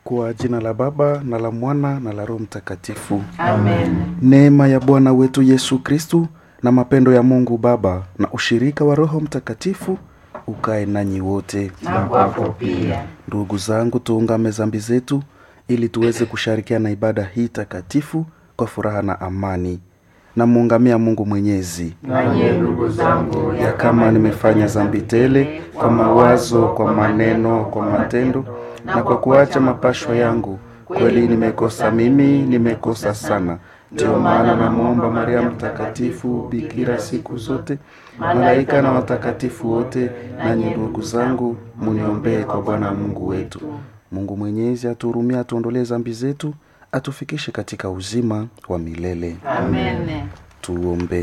Kwa jina la Baba na la Mwana na la Roho Mtakatifu. Amen. Neema ya Bwana wetu Yesu Kristu na mapendo ya Mungu Baba na ushirika wa Roho Mtakatifu ukae nanyi wote. Na kwako pia. Ndugu zangu, tuungame zambi zetu ili tuweze kushirikiana ibada hii takatifu kwa furaha na amani. Namuungamia Mungu Mwenyezi Nanye ndugu zangu, ya kama nimefanya zambi tele kwa mawazo, kwa maneno, kwa matendo na kwa kuacha mapashwa yangu, kweli nimekosa mimi, nimekosa sana. Ndiyo maana namwomba Maria Mtakatifu, bikira siku zote, malaika na watakatifu wote, nanyi ndugu zangu, muniombee kwa Bwana Mungu wetu. Mungu Mwenyezi atuhurumie, atuondolee zambi zetu, atufikishe katika uzima wa milele. Amen. Tuombe.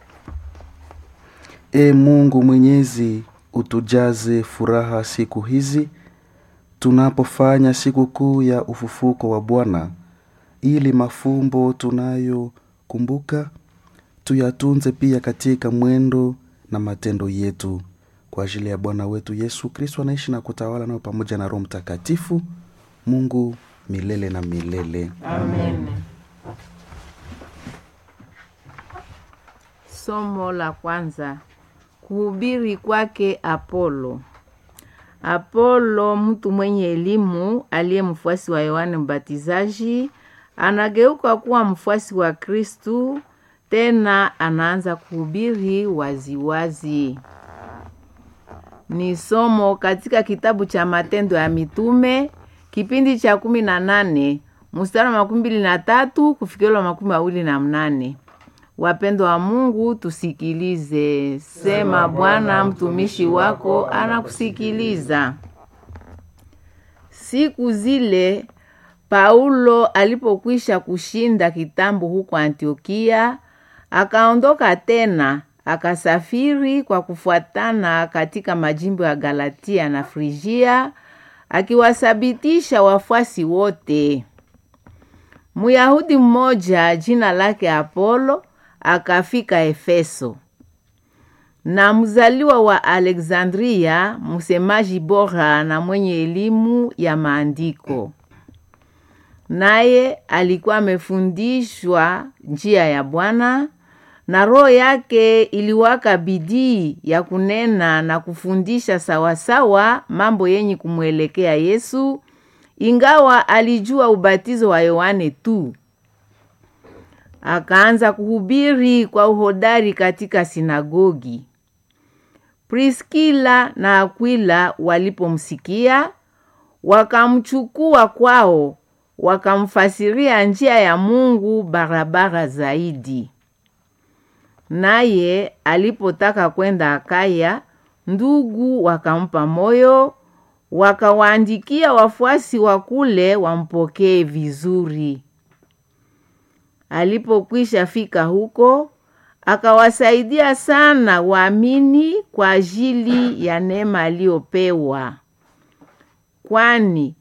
E Mungu Mwenyezi, utujaze furaha siku hizi tunapofanya sikukuu ya ufufuko wa Bwana, ili mafumbo tunayokumbuka tuyatunze pia katika mwendo na matendo yetu, kwa ajili ya Bwana wetu Yesu Kristo anaishi na kutawala nayo pamoja na Roho Mtakatifu, Mungu milele na milele. Amen. Somo la kwanza. Kuhubiri kwake Apolo. Apolo, mtu mwenye elimu aliye mfuasi wa Yohane Mbatizaji, anageuka kuwa mfuasi wa Kristu, tena anaanza kuhubiri waziwazi. Ni somo katika kitabu cha Matendo ya Mitume kipindi cha kumi na nane mstari wa makumi mbili na tatu kufikiriwa makumi mawili na mnane. Wapendo wa Mungu, tusikilize. Sema Bwana, mtumishi wako anakusikiliza. Siku zile Paulo alipokwisha kushinda kitambo huko Antiokia, akaondoka tena akasafiri kwa kufuatana katika majimbo ya Galatia na Frigia, akiwasabitisha wafuasi wote. Myahudi mmoja jina lake Apolo akafika Efeso, na mzaliwa wa Alexandria, msemaji bora na mwenye elimu ya maandiko. Naye alikuwa amefundishwa njia ya Bwana, na roho yake iliwaka bidii ya kunena na kufundisha sawasawa mambo yenye kumwelekea Yesu, ingawa alijua ubatizo wa Yohane tu. Akaanza kuhubiri kwa uhodari katika sinagogi. Priskila na Akwila walipomsikia, wakamchukua kwao, wakamfasiria njia ya Mungu barabara zaidi. Naye alipotaka kwenda Akaya, ndugu wakampa moyo, wakawaandikia wafuasi wa kule wampokee vizuri. Alipokwisha fika huko, akawasaidia sana waamini kwa ajili ya neema aliyopewa, kwani